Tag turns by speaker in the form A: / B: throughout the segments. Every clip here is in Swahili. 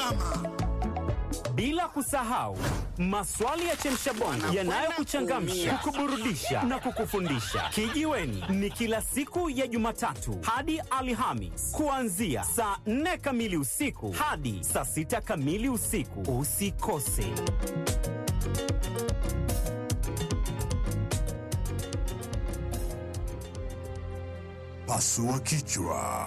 A: mama.
B: Bila kusahau maswali ya chemshabongo yanayokuchangamsha, kukuburudisha na kukufundisha. Kijiweni ni kila siku ya Jumatatu hadi Alhamis kuanzia saa 4 kamili usiku hadi saa 6 kamili usiku. Usikose.
A: Pasua kichwa.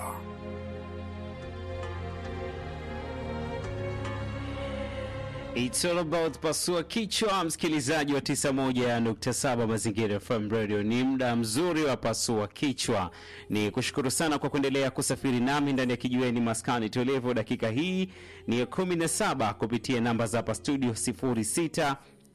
C: It's all about pasua kichwa, msikilizaji wa 91.7 Mazingira FM Radio. Ni muda mzuri wa pasua kichwa. Ni kushukuru sana kwa kuendelea kusafiri nami ndani ya kijiweni maskani tulivu. Dakika hii ni ya 17 kupitia namba za hapa studio 06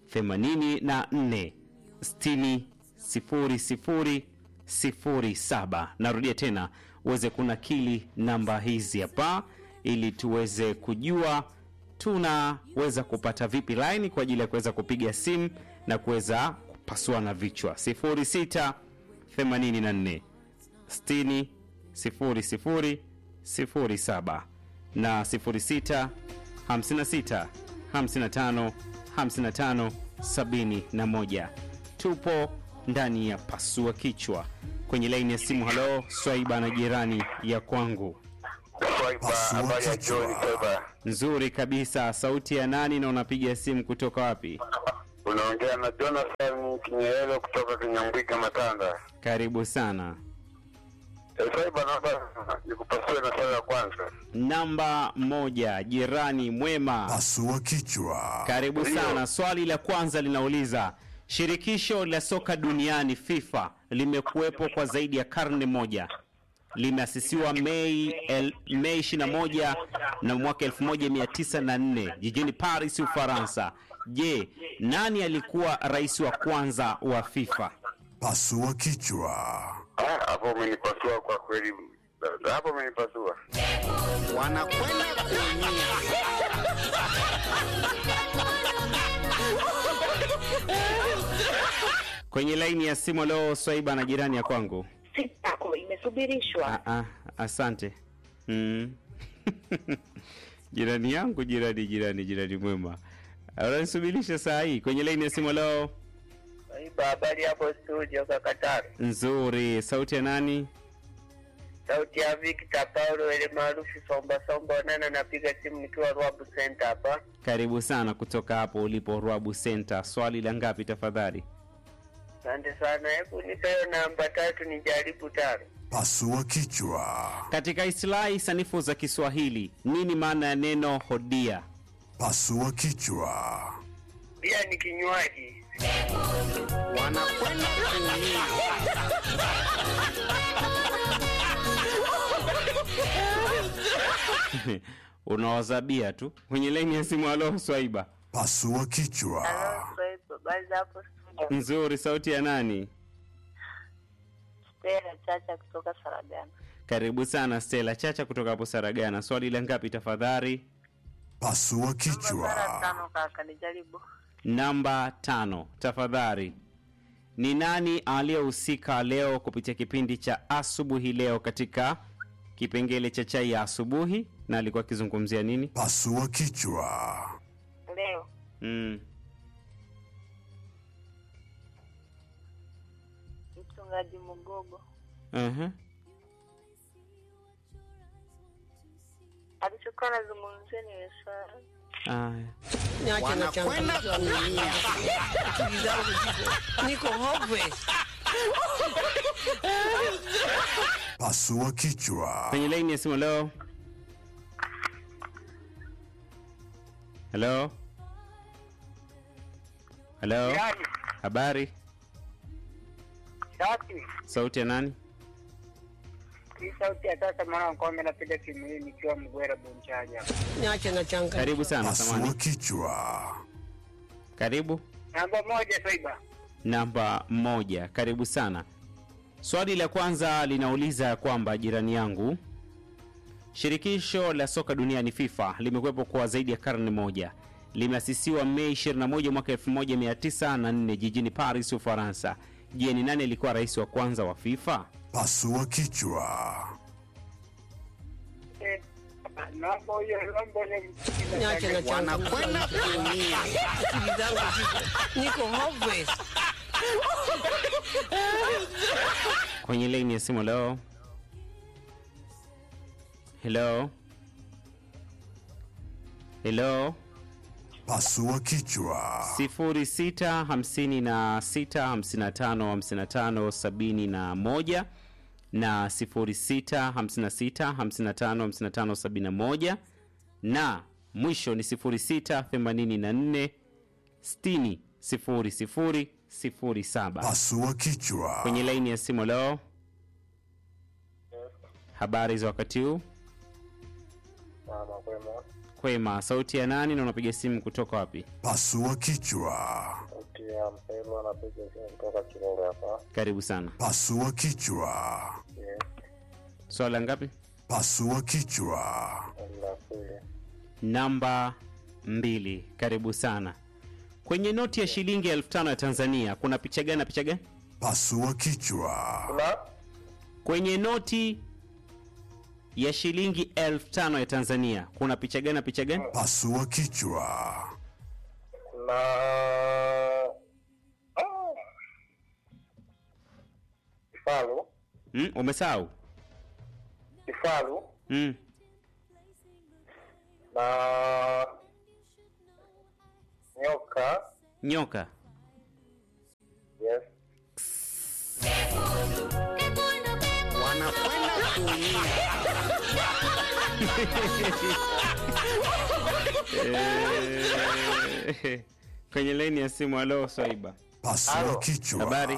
C: 84 60 00 07. Narudia tena uweze kunakili namba hizi hapa ili tuweze kujua tunaweza kupata vipi line kwa ajili ya kuweza kupiga simu na kuweza kupasua na vichwa 06 84 60 00 07 na 06 56 55 55 71. Tupo ndani ya pasua kichwa kwenye laini ya simu. Halo, Swaiba na jirani ya kwangu.
D: Swaiba,
A: Pasua
D: habari ya
A: kichwa.
D: jioni Swaiba.
C: Nzuri kabisa. Sauti ya nani na unapiga simu kutoka wapi?
D: Unaongea na Jonathan Kinyelelo kutoka Kinyambwiga Matanda.
C: Karibu sana.
D: Eh, Swaiba, naomba nikupasue na swali la kwanza.
C: Namba moja, jirani mwema.
A: Pasua kichwa.
C: Karibu
D: Ndio.
C: sana. Swali la kwanza linauliza shirikisho la soka duniani FIFA limekuwepo kwa zaidi ya karne moja. Limeasisiwa Mei el, Mei 21 na mwaka 1904 jijini Paris, Ufaransa. Je, nani alikuwa rais wa kwanza wa FIFA?
A: Pasua kichwa.
D: Ah, hapo umenipasua kwa kweli. Hapo umenipasua.
E: wanakwenda kuumia.
C: Kwenye laini ya simu leo Swaiba na jirani ya kwangu.
F: simu yako imesubirishwa.
C: Ah, ah, asante mm. jirani yangu jirani jirani jirani mwema unanisubirisha saa hii kwenye laini ya simu leo
G: Swaiba, habari hapo studio Kakatari.
C: nzuri sauti ya nani
G: Sauti ya Victor Paulo ile maarufu Somba Somba Onana, napiga simu nikiwa Rwabu Center hapa.
C: karibu sana kutoka hapo ulipo rwabu center swali la ngapi tafadhali
G: Asante sana, hebu nipe hiyo namba tatu nijaribu tano.
A: Pasua kichwa.
C: katika islahi sanifu za kiswahili nini maana ya neno hodia
A: Pasua kichwa.
G: Pia ni kinywaji.
E: wanakwenda kuumia.
C: unawazabia tu kwenye laini ya simu alo swaiba
A: Pasua kichwa.
F: Swaiba, habari za hapo studio?
C: nzuri sauti ya nani
F: Stella Chacha kutoka Saragana.
C: karibu sana stela chacha kutoka hapo saragana swali la ngapi tafadhali
A: Pasua
F: Mara
A: kichwa.
F: tano kaka, nijaribu.
C: namba tano tafadhali ni nani aliyehusika leo kupitia kipindi cha asubuhi leo katika kipengele cha chai ya asubuhi na alikuwa akizungumzia nini
A: Pasua kichwa.
F: Leo
C: mm.
F: mchungaji Mugogo
C: uh-huh.
F: alichokuwa anazungumzia ni swala
C: Aya.
E: Niache na changamoto kuumia. Akili zangu ziko- niko hopeless.
A: Pasua kichwa.
C: kwenye laini ya simu leo halo halo
G: Yaani,
C: habari
G: safi.
C: sauti ya nani
G: Hii sauti ya sasa mwana kwamba napiga simu hii nikiwa Mgwera Bonchaja. hapa.
E: Niache na changamoto.
C: karibu sana
A: Pasua
C: samani
A: kichwa.
C: karibu
G: Namba moja Swaiba.
C: namba moja karibu sana swali la kwanza linauliza ya kwamba jirani yangu shirikisho la soka duniani fifa limekuwepo kwa zaidi ya karne moja limeasisiwa mei 21 mwaka 1904 jijini paris ufaransa je ni nani alikuwa rais wa kwanza wa fifa
A: Pasua kichwa.
G: Eh,
E: Niache na changamoto kuumia. Akili zangu ziko niko hopeless.
C: kwenye laini ya simu leo helo helo
A: Pasua kichwa.
C: 0656555571 na 0656555571 na mwisho ni 0684 60 00 07
A: Pasua kichwa.
C: kwenye laini ya simu leo habari za wakati huu kwema sauti ya nani na unapiga simu kutoka wapi
A: Pasua kichwa.
D: Tia mpelo anapiga simu kutoka Kilolo hapa.
C: karibu sana
A: Pasua kichwa.
C: swala ngapi
A: Pasua kichwa.
D: La pili.
C: namba mbili karibu sana kwenye noti ya shilingi elfu tano ya tanzania kuna picha gani na picha gani
A: Pasua kichwa.
D: Na
C: kwenye noti ya shilingi elfu tano ya tanzania kuna picha gani na picha gani
A: Pasua kichwa.
D: na Ah. kifaru
C: mm, umesahau
D: kifaru
C: mm.
D: na nyoka
C: nyoka
D: yes
E: Wanakwenda kuumia.
C: Eh, kwenye laini ya simu alo swaiba
A: Pasua
D: Halo.
A: kichwa.
C: Habari.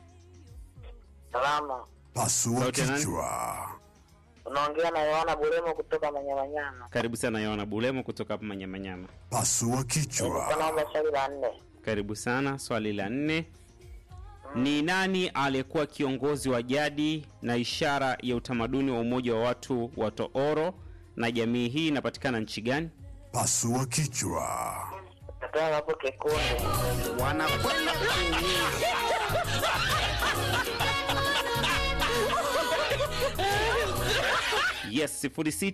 D: salama
A: Pasua
C: Sauti ya nani?
A: kichwa.
D: unaongea na yohana bulemo kutoka manyamanyama
C: karibu sana yoana bulemo kutoka hapa manyamanyama
A: Pasua kichwa.
D: naomba swali la nne
C: karibu sana swali la nne ni nani aliyekuwa kiongozi wa jadi na ishara ya utamaduni wa umoja wa watu wa tooro na jamii hii inapatikana nchi gani
A: Pasua kichwa.
D: nataka hapo kikundi
E: Wanakwenda kuumia.
C: yes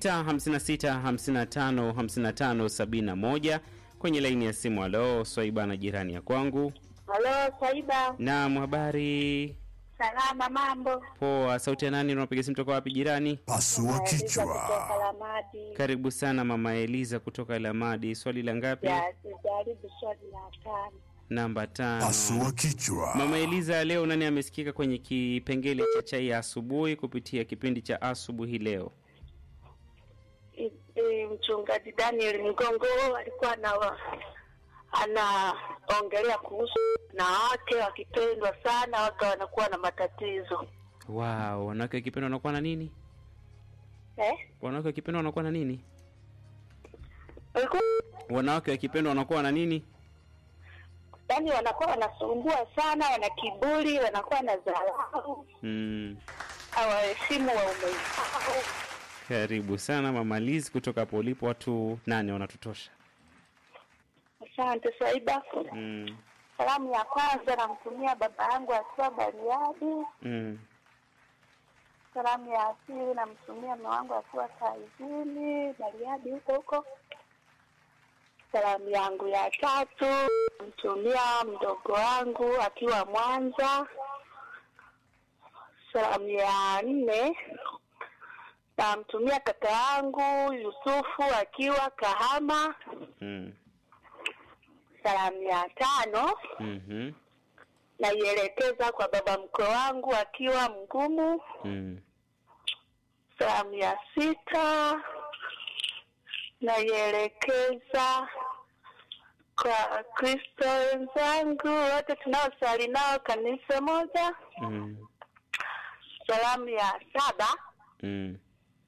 C: 0656555571 kwenye laini ya simu alo swaiba na jirani ya kwangu
F: Halo, Saiba.
C: naam habari
F: Salama, mambo?
C: poa sauti ya nani unapiga simu toka wapi jirani
A: Pasua
F: Eliza kutoka
A: kichwa.
F: Lamadi.
C: karibu sana mama eliza kutoka lamadi swali la ngapi
F: Ya, sijaribu swali la tano.
C: namba tano
A: Pasua kichwa.
C: mama eliza leo nani amesikika kwenye kipengele cha chai ya asubuhi kupitia kipindi cha asubuhi leo
F: I- i- Mchungaji Daniel Mgongo alikuwa ana anaongelea kuhusu wanawake wakipendwa sana waka wanakuwa na matatizo
C: wow wanawake wakipendwa wanakuwa na nini
F: eh?
C: wanawake wakipendwa wanakuwa na nini
F: Walikuwa-
C: wanawake wakipendwa wanakuwa na nini
F: Yaani wanakuwa wanasumbua sana, wana kiburi, wanakuwa na dharau,
C: mm.
F: hawaheshimu waume zao.
C: karibu sana mama liz kutoka hapo ulipo watu nane wanatutosha
F: Asante Saiba.
C: mm.
F: Salamu ya kwanza namtumia baba yangu akiwa Bariadi.
C: Mm.
F: Salamu ya pili namtumia mume wangu akiwa kazini Bariadi huko huko. Salamu yangu ya tatu namtumia mdogo wangu akiwa Mwanza. Salamu ya nne namtumia kaka yangu Yusufu akiwa Kahama.
C: Mm.
F: Salamu ya tano
C: Mhm.
F: naielekeza kwa baba mkwe wangu akiwa Mgumu.
C: Mm.
F: Salamu ya sita naielekeza kwa Kristo wenzangu wote tunaosali nao kanisa moja.
C: Mm.
F: Salamu ya saba
C: Mm.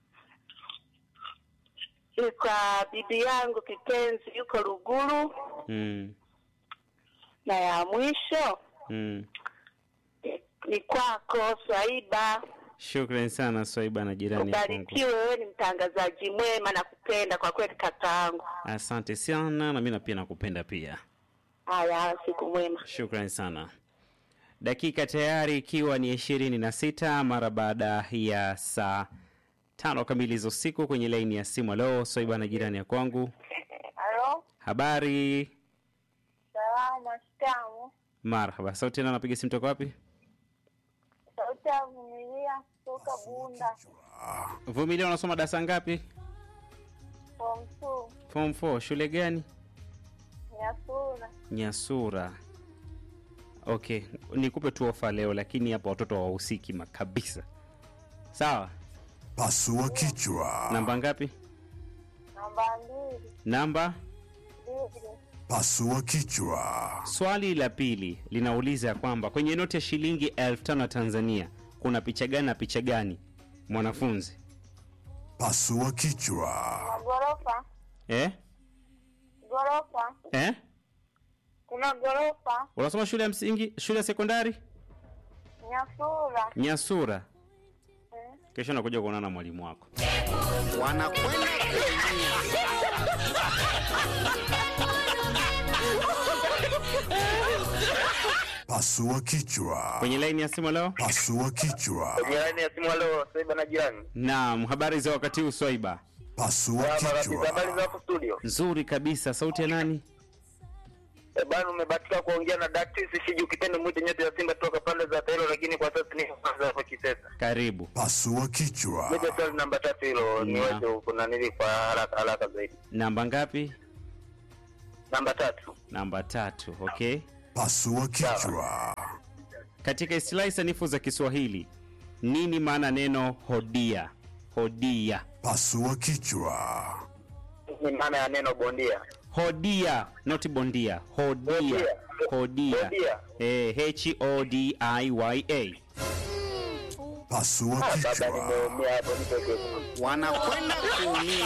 F: ni kwa bibi yangu kipenzi yuko Luguru,
C: Mm.
F: na ya mwisho
C: Mm.
F: ni- ni kwako Swaiba.
C: shukran sana swaiba na jirani ya kwangu
F: Ubarikiwe, wewe ni mtangazaji mwema na kupenda kwa kweli kakaangu.
C: asante sana na mi na pia nakupenda pia
F: Haya, siku mwema.
C: shukran sana dakika tayari ikiwa ni ishirini na sita mara baada ya saa tano kamili za usiku kwenye laini ya simu. Halo, Swaiba na jirani ya kwangu,
F: Halo,
C: habari?
F: salama, shikamoo.
C: Marhaba. Sauti tena, napiga simu toka wapi?
F: Sauti ya Vumilia kutoka Bunda,
C: Vumilia, unasoma darasa ngapi?
F: form two,
C: Form 4. Shule gani?
F: Nyasura.
C: Nyasura. Okay, nikupe tu ofa leo, lakini hapa watoto hawahusiki ma- kabisa. Sawa,
A: Pasua kichwa.
C: namba ngapi?
F: Namba mbili,
C: Namba.
F: mbili,
A: Pasua kichwa.
C: Swali la pili linauliza ya kwamba kwenye noti ya shilingi elfu tano ya Tanzania kuna picha gani na picha gani? Mwanafunzi
A: Pasua kichwa.
F: na ghorofa,
C: eh?
F: ghorofa,
C: Eh?
F: kuna ghorofa,
C: Unasoma shule ya msingi, shule ya sekondari
F: Nyasura.
C: Nyasura?
F: Eh,
C: Kesho nakuja kuonana na mwalimu wako.
E: wanakwenda kuumia.
A: Pasua kichwa.
C: Kwenye laini ya simu leo.
A: Pasua kichwa.
D: Jirani ya simu leo Swaiba na jirani.
C: Naam, habari za wakati huu Swaiba?
A: Pasua
D: Habari za habari za
A: kichwa.
D: hapo studio.
C: Nzuri kabisa. Sauti ya nani?
D: Eh, bana umebahatika kuongea na Daktisi Shiji ukipenda mwite nyote ya Simba toka pande za Tailo lakini kwa sasa ni kwanza hapo Kisesa.
C: Karibu.
A: Pasua kichwa.
D: Nije swali namba tatu hilo niweze kuna nili kwa haraka haraka zaidi.
C: Namba ngapi?
D: Namba tatu.
C: Namba tatu. Okay.
A: Pasua kichwa.
C: Katika istilahi sanifu za Kiswahili, nini maana neno hodia? Hodia.
A: Pasua kichwa.
D: Ni maana ya neno bondia.
C: Hodia, not bondia. Hodia.
D: Hodia.
C: Hodia.
D: Hodia.
C: Eh, H O D I Y A.
A: Pasua
D: Baba
A: kichwa.
D: nimeumia hapo nitoke.
E: wanakwenda kuumia.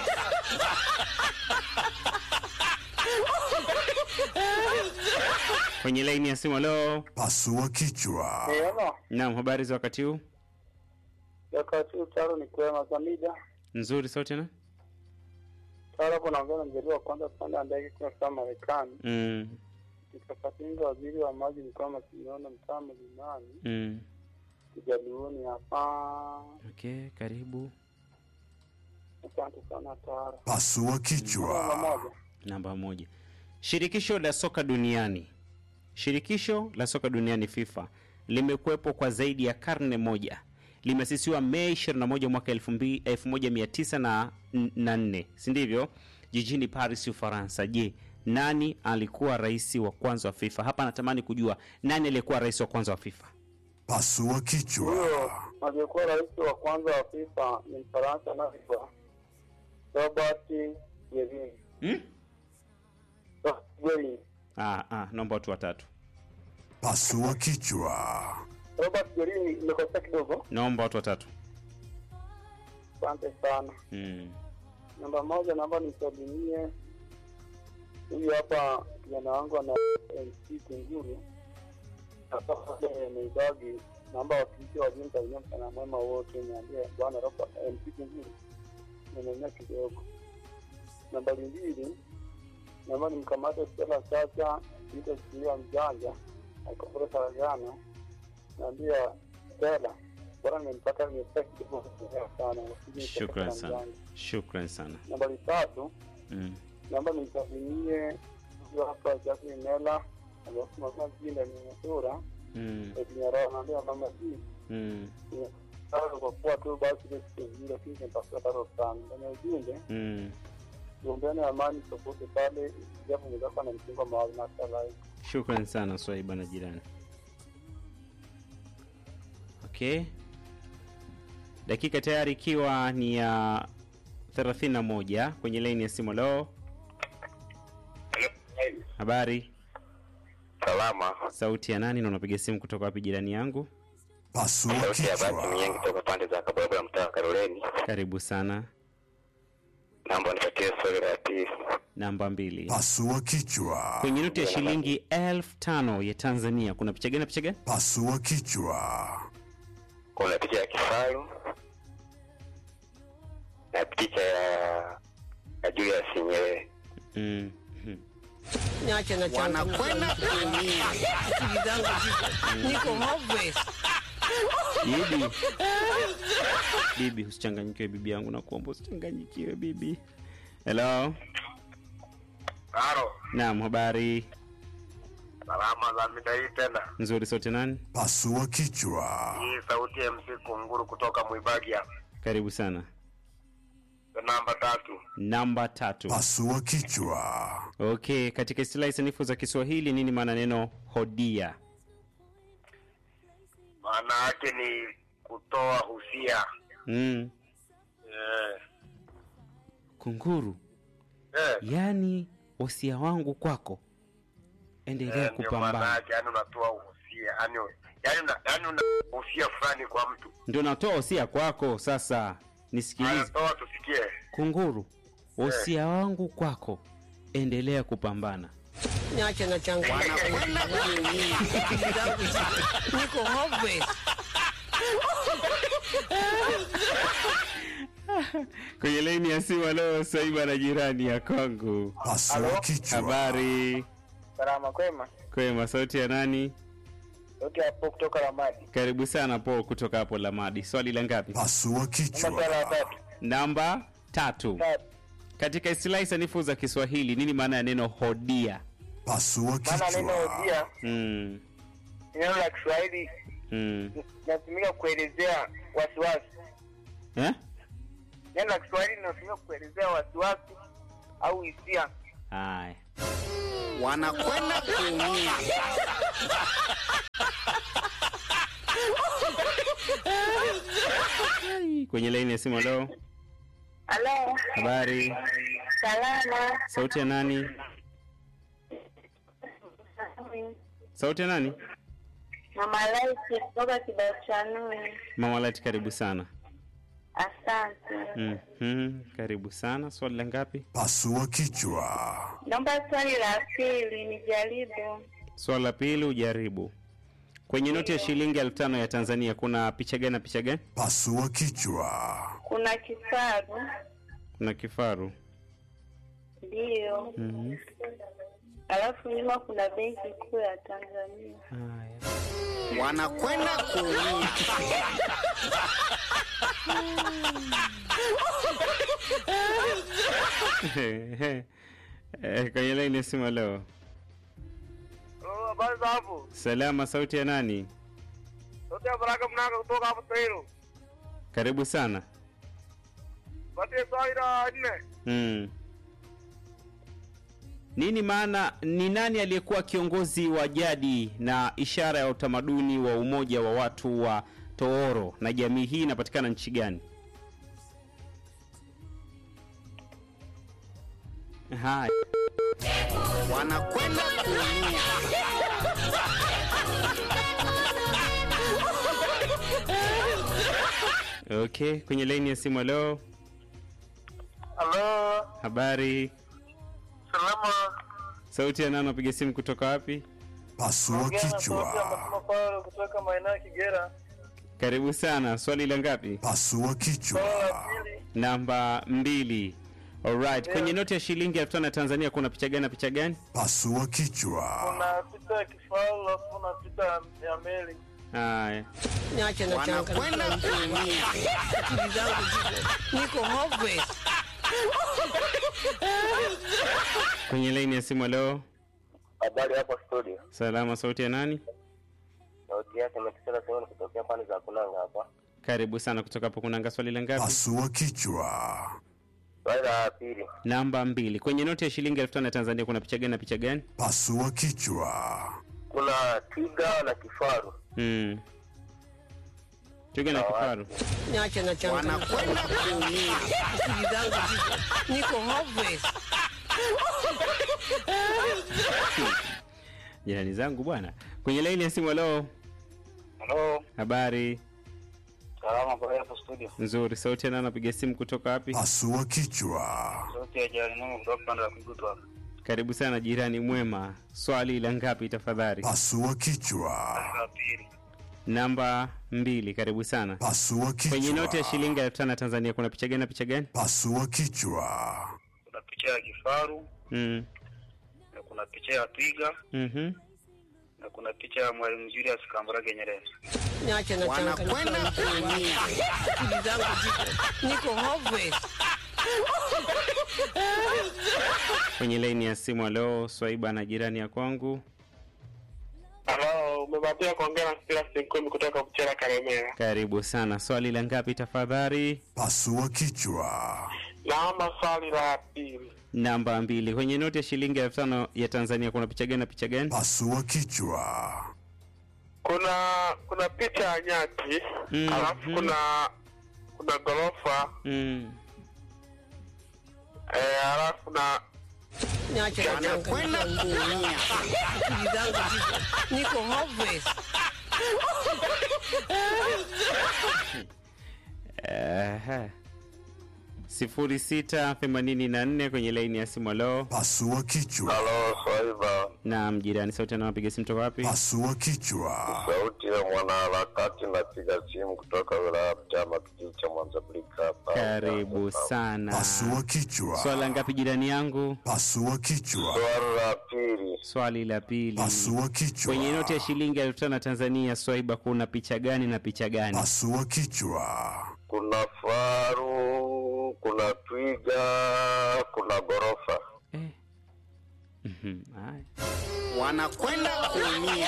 C: Kwenye laini ya simu leo.
A: Pasua kichwa.
D: Niona
C: Naam, habari za wakati huu?
D: wakati utaro ni kwema Samida.
C: Nzuri sauti na?
D: Taro hapo naongea na mjadala wa kwanza kupanda ndege kwa saa Marekani.
C: Mm.
D: Nikakatinga waziri wa maji mkoa Masiniona mtaa Mlimani.
C: Mm.
D: Kijaluoni hapa.
C: Okay, karibu.
D: Asante sana Taro.
A: Pasua
D: Namba
A: kichwa.
D: moja.
C: Namba moja. Shirikisho la soka duniani. Shirikisho la soka duniani FIFA limekuwepo kwa zaidi ya karne moja. Limesisiwa Mei 21 mwaka 2000 1904, si ndivyo? Jijini Paris, Ufaransa. Je, nani alikuwa rais wa kwanza wa FIFA? Hapa natamani kujua nani aliyekuwa rais wa kwanza wa FIFA.
A: Pasua kichwa.
D: Huyo aliyekuwa rais wa kwanza wa FIFA ni Mfaransa anaitwa Robert Guerin.
C: Hmm?
D: Robert Guerin.
C: Ah, ah, naomba watu watatu.
A: Pasua kichwa.
D: Robert Guerin imekosea kidogo.
C: Naomba watu watatu.
D: Asante sana.
C: Mm.
D: Namba moja, naomba nisalimie huyu hapa kijana wangu ana MC Kunguru pale Meidagi. Naomba wakilishi wa jinsi wenyewe mchana mwema wote, niambie bwana Robert MC Kunguru nimemea kidogo. Nambari mbili, naomba nimkamate Stella Chacha ita shikilia mjanja akapura Saragana, naambia Stella bwana, nimempata nimepata kidogo sana, lakini
C: Shukran
D: nikapata
C: sana.
D: mjanja.
C: Shukran sana.
D: Nambari tatu,
C: Mm.
D: naomba nimsalimie huyu hapa Jacqueline Mela alafu mama jina ni Nasura
C: Mm.
D: Edinyara naambia mama hii
C: Mm.
D: tano kwa kuwa tu basi ile siku zile lakini nitafuta tano sana ndani ya ujumbe
C: Mm.
D: tuombeane amani popote pale japo mwenzako ana msingo wa mawazo na hata live
C: Shukran sana Swaiba na jirani. Okay, dakika tayari ikiwa ni ya 31 kwenye laini ya simu. Leo habari,
D: salama
C: sauti ya nani na unapiga simu kutoka wapi? Jirani yangu,
A: Pasua
D: sauti ya basi myengi
A: kichwa.
D: toka pande za Kabogo ya mtaa Karoleni
C: karibu sana.
D: naomba nipatie swali la pili
C: Namba mbili,
A: Pasua kichwa.
C: kwenye noti ya shilingi elfu tano ya Tanzania kuna picha gani na picha gani?
A: Pasua kichwa.
D: kuna picha ya kifaru na picha ya ya Julius Nyerere
C: Mm. mhm.
E: Niache na changamoto. Wanakwenda kuumia. Akili zangu ziko niko hopeless.
C: Bibi. Bibi, usichanganyikiwe bibi yangu, nakuomba usichanganyikiwe bibi. Hello.
D: Halo,
C: Naam, habari
D: salama za mida hii tena.
C: nzuri sote nani?
A: Pasua kichwa.
D: Hii sauti ya MC Kunguru kutoka Mwibagi hapa.
C: Karibu sana.
D: Namba tatu.
C: Namba tatu.
A: Pasua kichwa.
C: Okay, katika istilahi sanifu za Kiswahili nini maana neno hodia?
D: Maana yake ni kutoa husia.
C: Mm.
D: Eh.
C: Kunguru,
D: Eh.
C: yani wasia wangu kwako, endelea
D: Eh, ndio maana
C: kupambana.
D: yake yani unatoa uhusia. Yaani yaani una yaani una uhusia fulani kwa mtu.
C: Ndio natoa wasia kwako. Sasa nisikilize,
D: Anatoa tusikie.
C: Kunguru, wasia wangu kwako, endelea kupambana.
E: Niache na changu. Wanakwenda kuumia. Akili zangu ziko- Niko hopeless.
C: Kwenye laini ya simu leo Saiba na jirani ya kwangu.
A: Pasua kichwa.
C: Habari
D: Salama kwema.
C: kwema, sauti ya nani?
D: Yote hapo kutoka Ramadi.
C: Karibu sana Paul kutoka hapo Lamadi. Swali la ngapi?
A: Pasua kichwa.
D: tatu.
C: Namba tatu. Katika istilahi sanifu za Kiswahili nini maana ya neno hodia?
A: Pasua
D: Maana neno
A: kichwa.
D: hodia
C: Mm.
D: ni neno la Kiswahili
C: Mm.
D: linatumika kuelezea wasiwasi.
C: Eh?
D: Neno la Kiswahili linatumika kuelezea wasiwasi au hisia.
C: Haya.
E: Wanakwenda kuumia.
C: Kwenye laini ya simu leo.
F: Halo,
C: Habari.
F: salama.
C: Sauti ya nani? Sauti ya nani?
F: Mama Laiti kutoka Kibachanui.
C: Mama Lati, karibu sana.
F: Asante.
C: Mhm. Karibu sana. Swali la ngapi?
A: Pasua kichwa.
F: Naomba swali la pili nijaribu.
C: Swali la pili ujaribu. Kwenye noti ya shilingi elfu tano ya Tanzania kuna picha gani na picha gani?
A: Pasua kichwa.
F: Kuna kifaru
C: Kuna kifaru.
F: ndiyo,
C: Mhm.
F: alafu nyuma kuna benki kuu ya Tanzania.
C: Haya.
E: Wanakwenda kuumia.
C: Eh, Kwenye laini ya simu leo.
D: Oh, habari za hapo?
C: Salama, sauti ya nani?
D: Yote ya Baraka Mnanga kutoka hapo Tairo.
C: Karibu sana.
D: Patie swali la nne.
C: Mm. Nini maana ni nani aliyekuwa kiongozi wa jadi na ishara ya utamaduni wa umoja wa watu wa Tooro na jamii hii inapatikana nchi gani? Haya.
E: Wanakwenda kuumia.
C: Okay, kwenye laini ya simu leo.
D: Halo,
C: Habari.
D: salama.
C: Sauti ya nani napiga simu kutoka wapi?
A: Pasua kichwa.
D: Paulo kutoka maeneo ya Kigera.
C: Karibu sana. Swali la ngapi?
A: Pasua kichwa.
C: Namba mbili. Alright. Kwenye noti ya shilingi elfu tano ya Tanzania kuna picha gani na picha gani?
A: Pasua kichwa.
D: Kuna picha ya kifaru alafu na picha ya meli.
C: Haya.
E: Niache na changu. Wanakwenda kuumia. Akili zangu ziko- Niko hopeless.
C: Kwenye laini ya simu leo.
D: Habari hapo studio.
C: Salama, sauti ya nani?
D: Sauti yake imetisha sehemu kutokea pande za Kunanga hapa.
C: Karibu sana kutoka hapo. Kunanga swali la ngapi?
A: Pasua kichwa.
D: Swali la pili.
C: Namba mbili. Kwenye noti ya shilingi elfu tano ya Tanzania kuna picha gani na picha gani?
A: Pasua kichwa.
D: Kuna twiga na kifaru.
C: Mm. Twiga na kifaru.
E: Niache na changu. Wanakwenda kuumia. Akili zangu ziko- Niko hopeless.
C: Jirani zangu bwana. Kwenye laini ya simu leo.
D: Halo,
C: Habari
D: salama kwa hapo studio.
C: nzuri. Sauti ya nani napiga simu kutoka wapi?
A: Pasua kichwa.
D: Sauti ya jirani yangu kutoka pande za Kigutu hapa.
C: Karibu sana jirani mwema. Swali la ngapi tafadhali?
A: Pasua kichwa.
D: La pili.
C: Namba mbili. Karibu sana.
A: Pasua
C: Kwenye noti ya
A: kichwa.
C: shilingi elfu tano ya Tanzania kuna picha gani na picha gani?
A: Pasua kichwa.
D: Kuna picha ya kifaru
C: Mm.
D: na kuna picha ya twiga
C: Mhm.
D: na na kuna picha ya Mwalimu Julius Kambarage Nyerere.
E: Niache na
G: Wanakwenda
E: kuumia. Akili zangu ziko niko hopeless.
C: Kwenye laini ya simu, leo Swaiba na jirani ya kwangu.
D: Halo, umebahatika kuongea na Silas Nkumi kutoka Buchera Karemera.
C: Karibu sana. Swali la ngapi tafadhali?
A: Pasua kichwa.
D: Naomba swali la pili.
C: Namba mbili. Kwenye noti ya shilingi elfu tano ya Tanzania kuna picha gani na picha gani?
A: Pasua kichwa.
D: Kuna kuna picha ya nyati
C: Mm,
D: alafu
C: mm.
D: kuna kuna ghorofa
C: Mm.
D: eh, alafu na
E: Niache na
G: Wanakwenda kuumia.
E: Akili zangu ziko niko hopeless.
C: Aha. sifuri sita themanini na nne kwenye laini ya simu. Leo
A: Pasua kichwa.
H: Halo, Swaiba,
C: na mjirani sauti anawapiga simu toka wapi?
A: Pasua kichwa.
H: sauti ya mwanaharakati, napiga simu kutoka wilaya ya Mtama, kijiji cha Mwanzablika hapa.
C: Karibu sana.
A: Pasua kichwa.
C: Swala ngapi jirani yangu?
A: Pasua kichwa.
H: Swali la pili,
C: Swali la pili.
A: Pasua kichwa.
C: Kwenye noti ya shilingi elfu tano ya Tanzania, Swaiba, kuna picha gani na picha gani?
A: Pasua kichwa.
H: kuna faru, kuna twiga, kuna ghorofa.
C: Eh. Mhm, haya.
G: Wanakwenda kuumia.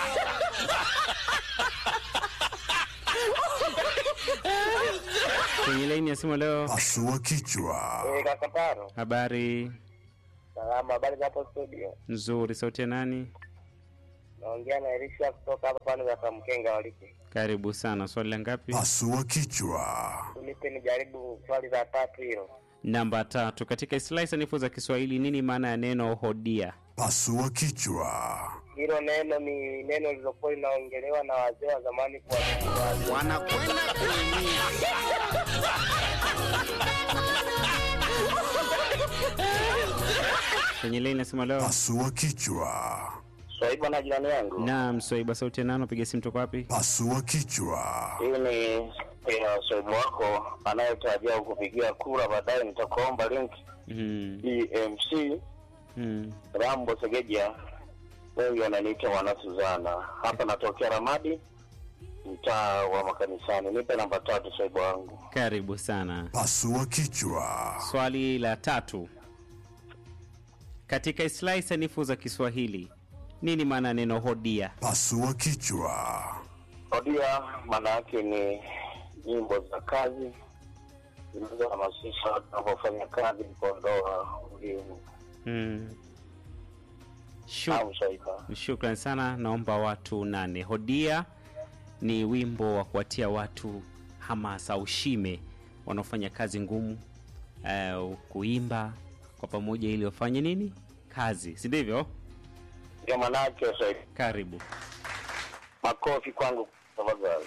C: Kwenye laini ya simu leo,
A: Pasua kichwa.
D: Kakataro.
C: habari
D: Salama, habari za hapo studio?
C: nzuri. Sauti ya nani?
D: Naongea na Elisha kutoka hapa pande za Kamkenga waliki.
C: Karibu sana. Swali la ngapi?
A: Pasua kichwa.
D: Tulipe nijaribu swali la tatu hilo.
C: Namba tatu. Katika istilahi sanifu za Kiswahili, nini maana ya neno hodia?
A: Pasua kichwa.
D: Hilo neno ni neno lililokuwa linaongelewa na wazee wa zamani kwa
G: Wanakwenda kuumia.
C: Kwenye laini ya simu leo,
A: Pasua kichwa.
H: Swaiba na jirani yangu,
C: naam. Swaiba, sauti ya nani? Piga simu toka wapi?
A: Pasua kichwa.
H: hii ni ya swaibu wako anayetarajia kupigia kura baadaye. Nitakuomba link
C: Mm,
H: EMC
C: mm.
H: Rambo Segeja, wengi wananiita mwana Suzana. Hapa natokea Ramadi, mtaa wa makanisani. Nipe namba tatu, swaibu wangu.
C: Karibu sana.
A: Pasua kichwa.
C: Swali la tatu. Katika istilahi sanifu za Kiswahili, nini maana ya neno hodia?
A: Pasua kichwa.
H: Hodia maana yake ni nyimbo za kazi zinazohamasisha watu wanapofanya kazi kuondoa ulimu
C: Mm. Shu-
H: au swaiba.
C: Shukran sana, naomba watu nane. Hodia ni wimbo wa kuwatia watu hamasa au shime wanaofanya kazi ngumu, uh, kuimba kwa pamoja ili wafanye nini kazi, si ndivyo?
H: Ndio maana yake swaiba.
C: Karibu.
H: Makofi kwangu tafadhali.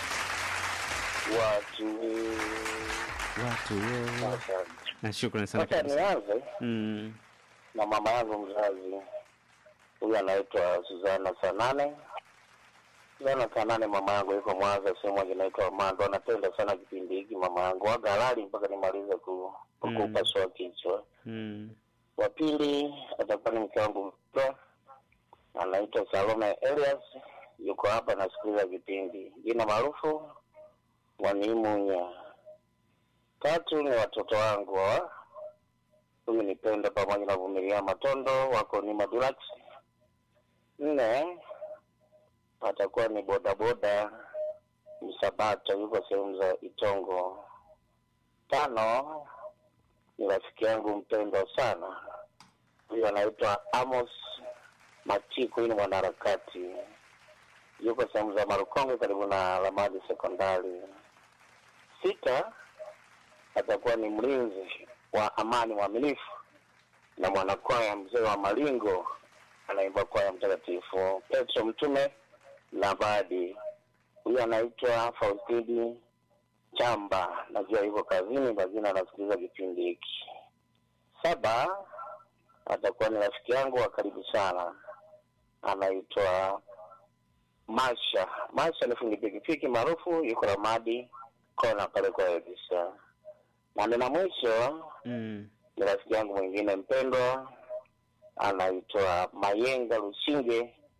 H: Watu
C: Watu wo- na shukran sana
H: sasa,
C: kabisa.
H: nianze
C: Mm.
H: na mama yangu mzazi, huyu anaitwa Suzana Sanane. Suzana Sanane, mama yangu yuko Mwanza, sehemu moja inaitwa Mando. Anapenda sana kipindi hiki mama yangu, waga halali mpaka nimalize ku
C: Mm.
H: kupasua kichwa.
C: Mm.
H: Wa pili atakuwa ni mke wangu mpendwa, anaitwa Salome Elias, yuko hapa nasikiliza kipindi, jina maarufu Wanimunya. Tatu ni watoto wangu wa huyu ni Penda pamoja na Vumilia Matondo, wako ni Madulax. Nne atakuwa ni bodaboda Msabato, yuko sehemu za Itongo. Tano ni rafiki yangu mpendwa sana, huyu anaitwa Amos Matiku, huyu ni mwanaharakati, yuko sehemu za Marukonge karibu na Lamadi Sekondari. Sita atakuwa ni mlinzi wa amani mwaminifu na mwanakwaya mzee wa Malingo, anaimba kwaya Mtakatifu Petro Mtume na Badi, huyu anaitwa Faustidi Chamba, najua yuko kazini, lakini anasikiliza kipindi hiki. Saba atakuwa ni rafiki yangu wa karibu sana, anaitwa Masha. Masha ni fundi pikipiki maarufu, yuko Ramadi kona pale kwa Elisa. Na nina mwisho
C: Mm.
H: ni rafiki yangu mwingine mpendwa, anaitwa Mayenga Lusinge,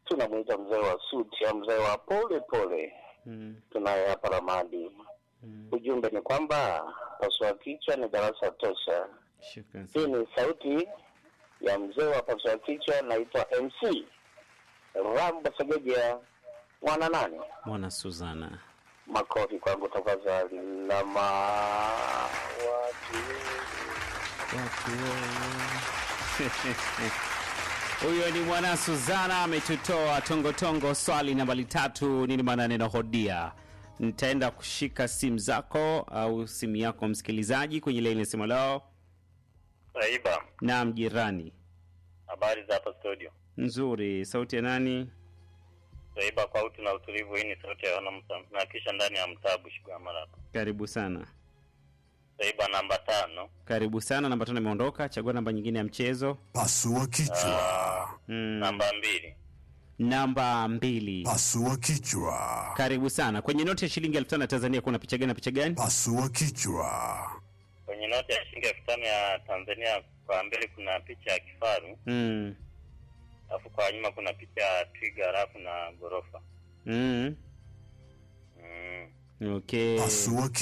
H: tunamwita mzee wa suti au mzee wa pole pole
C: Mm.
H: tunaye hapa Ramadi. Ujumbe ni kwamba pasua kichwa ni darasa tosha.
C: Shukran
H: Hii
C: sana.
H: ni sauti ya mzee wa pasua kichwa, naitwa MC Rambo Segeja mwana nani.
C: Mwana Suzana.
H: Makofi kwangu tafadhali. Lama watu
C: Watu wewe. Huyo ni mwana Suzana ametutoa tongotongo. Swali nambari tatu, nini maana ya neno hodia? Nitaenda kushika simu zako au simu yako msikilizaji kwenye laini ya simu lao.
I: Saiba,
C: Naam, jirani.
I: habari za hapa studio.
C: Nzuri. Sauti ya nani?
I: Saiba, kwa utu na utulivu, hii ni sauti ya wana mta na kisha ndani ya mtabu Shikwamara.
C: Karibu sana.
I: Saiba namba tano,
C: Karibu sana. Namba tano imeondoka. Chagua namba nyingine ya mchezo.
A: Pasua kichwa.
C: Mm.
I: namba mbili,
C: Namba mbili.
A: Pasua kichwa.
C: Karibu sana. Kwenye noti ya shilingi elfu tano ya Tanzania kuna picha gani na picha gani?
A: Pasua kichwa.
I: kwenye noti ya shilingi elfu tano ya Tanzania kwa mbele kuna picha ya kifaru,
C: Mm.
I: alafu kwa nyuma kuna picha ya twiga, alafu na ghorofa.
C: Mm.
I: Mm.
C: Okay.
A: Pasua